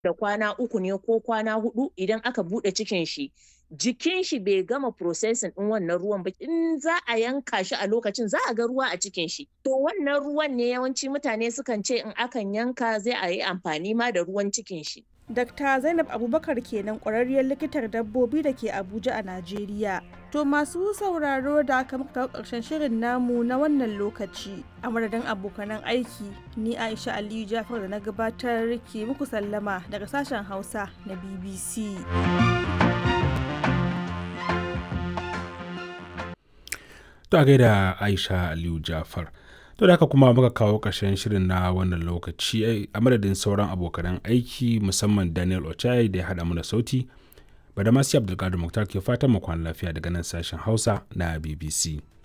da kwana uku ne ko kwana hudu idan aka buɗe cikin shi jikin shi bai gama processing ɗin wannan ruwan ba in za a yanka shi a lokacin za a ga ruwa a cikin shi to wannan ruwan ne yawanci mutane sukan ce in akan yanka zai a yi amfani ma da ruwan cikin shi Dr. Zainab Abubakar kenan ƙwararriyar likitar dabbobi da ke Abuja a Najeriya. To masu sauraro da aka muka kawo ƙarshen shirin namu na wannan lokaci. A madadin abokanan aiki, ni Aisha Aliyu Jafar da na gabatar ke muku sallama daga sashen Hausa na BBC. To a gaida Aisha Aliyu Jafar. To da haka kuma muka kawo ƙarshen shirin na wannan lokaci a madadin sauran abokanan aiki musamman Daniel Ochai da ya haɗa mu da sauti. Badamasi Abdulkadir Muktar ke fatan mu kwana lafiya daga nan sashen Hausa na BBC.